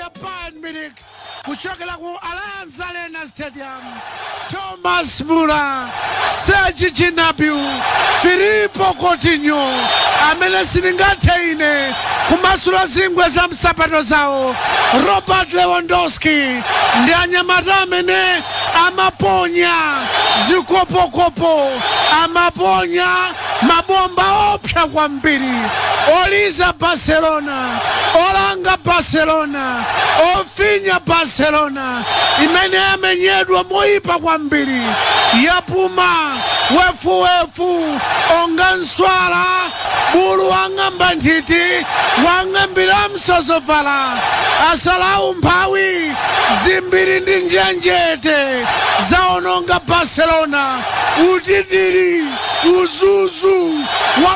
ya Bayern Munich kuchokera ku Allianz Arena Stadium. Thomas Muller, Serge Gnabry, Filippo Coutinho amene silingathe ine kumasula zingwe za msapato zawo Robert Lewandowski ndi anyamata amene amaponya zikopokopo amaponya mabomba opsa kwambiri oliza barcelona olanga barcelona ofinya barcelona imene yamenyedwa moyipa kwambiri yapuma wefuwefu onga nswala bulu wang'amba nthiti wang'ambira msozovala asalawu mphawi zimbiri ndi njenjete zaononga barcelona utitiri uzuzu wa